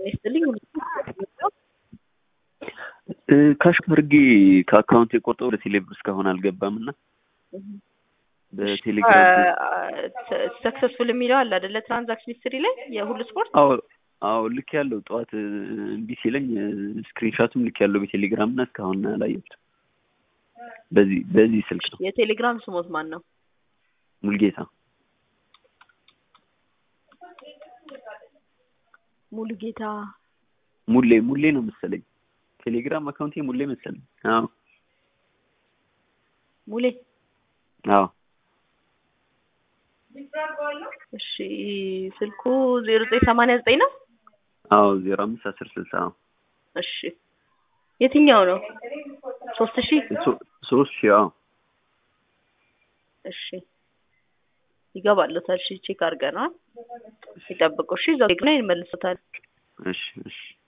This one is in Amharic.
ጤና ይስጥልኝ። ካሽ አድርጌ ከአካውንት የቆርጠው ወደ ቴሌብር እስካሁን አልገባም እና በቴሌግራም ሰክሰስፉል የሚለው አለ አይደለ? ትራንዛክሽን ሂስትሪ ላይ የሁሉ ስፖርት አዎ አዎ ልክ ያለው ጠዋት እምቢ ሲለኝ ስክሪንሾትም ልክ ያለው በቴሌግራም እና እስካሁን አላየሁትም። በዚህ በዚህ ስልክ ነው የቴሌግራም ስሞት ማን ነው? ሙልጌታ ሙሉጌታ ሙሌ ሙሌ ነው መሰለኝ። ቴሌግራም አካውንቴ ሙሌ መሰለኝ። አዎ ሙሌ አዎ እሺ ስልኩ ዜሮ ዘጠኝ ሰማንያ ዘጠኝ ነው። አዎ ዜሮ አምስት አስር ስልሳ አዎ እሺ የትኛው ነው? ሶስት ሺህ ሶ- ሶስት ሺህ አዎ እሺ ይገባለታል። እሺ ቼክ አድርገናል። ይጠብቁ። እሺ እዛው ላይ ይመልሱታል። እሺ እሺ